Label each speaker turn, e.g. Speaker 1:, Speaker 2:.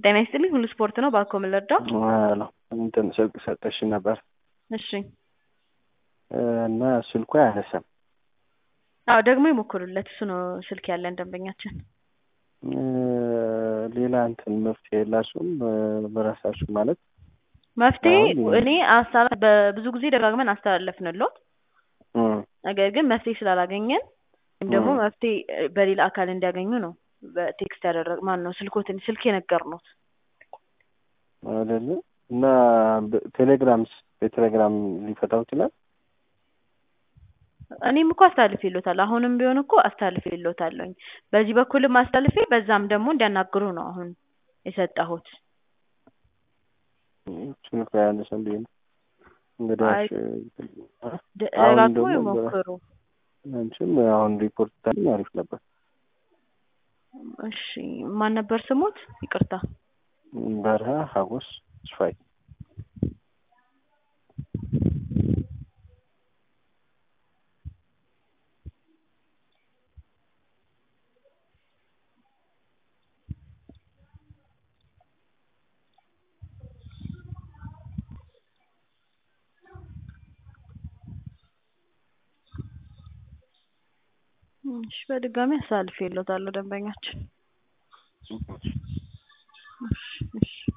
Speaker 1: ጤና ይስጥልኝ ሁሉ ስፖርት ነው ባኮ የምንረዳው
Speaker 2: ነው እንትን ስልክ ሰጠሽኝ ነበር
Speaker 1: እሺ
Speaker 2: እና ስልኩ አያነሳም።
Speaker 1: አዎ ደግሞ ይሞክሩለት እሱ ነው ስልክ ያለን ደንበኛችን
Speaker 2: ሌላ እንትን መፍትሄ የላችሁም በራሳችሁ ማለት
Speaker 1: መፍትሄ
Speaker 2: አሁን-
Speaker 1: እኔ አስታ- በብዙ ጊዜ ደጋግመን አስተላለፍንሎት
Speaker 2: እም፣
Speaker 1: ነገር ግን መፍትሄ ስላላገኘን ወይም ደግሞ
Speaker 2: እ።
Speaker 1: መፍትሄ እ፣ በሌላ አካል እንዲያገኙ ነው በቴክስት ያደረግ ማን ነው ስልኮትን ስልክ የነገርነዎት
Speaker 2: አይደለ እና በ- ቴሌግራምስ በቴሌግራም ሊፈታው ይችላል።
Speaker 1: እኔም እኮ አስተላልፌልዎታል አሁንም ቢሆን እኮ አስተላልፌልዎታለሁኝ በዚህ በኩልም አስተላልፌ በዛም ደግሞ እንዲያናግሩ ነው አሁን የሰጠሁት
Speaker 2: ስልኩ አያነሳም ብዬ ነው እንግዲህ
Speaker 1: አይ-
Speaker 2: አሁን
Speaker 1: ደጋግሞ
Speaker 2: ደግሞ በ-
Speaker 1: ይሞክሩ
Speaker 2: አንቺም አሁን ሪፖርት ታደርጊ አሪፍ ነበር።
Speaker 1: እሺ ማን ነበር ስሞት ይቅርታ
Speaker 2: በረሃ ሀጎስ ስፋይ
Speaker 1: እሺ በድጋሚ አስተላልፌልዎታለሁ ደንበኛችን እሺ እሺ